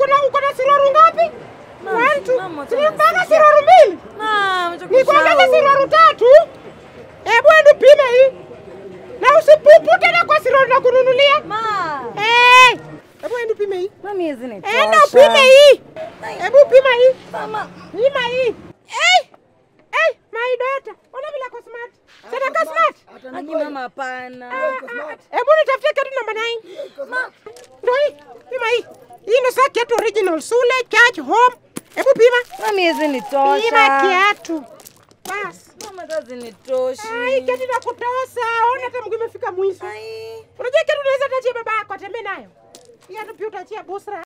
uko na uko na siroru ngapi? Mama, One, two, mama, three, tena mpaka sija. siroru mbili. Mama, Nikuongeze siroru tatu. Hebu ende pime hii. Na usipupute na kwa siroru na kununulia. Ma. Eh. Hebu ende pime hii. Mami hizi ni Enda tosha. upime hii. Hebu pima hii. Mama. Pima hii. Eh. Eh, my daughter. Ona vile ako smart. Sasa ka smart. Aki mama hapana. Hebu nitafutie kiatu namba 9. Ma. Ndio hii. Pima hii. Hii ndio saa kiatu original Sule Church Home. Hebu pima. Mami hizi ni Pima tosha. kiatu. Bas. Mama kazi ni toshi. Ai, kiatu na kutosa. Ona hata mguu imefika mwisho. Ai. Unajua kiatu unaweza tachia baba yako atembee nayo. Kiatu pia utachia busra.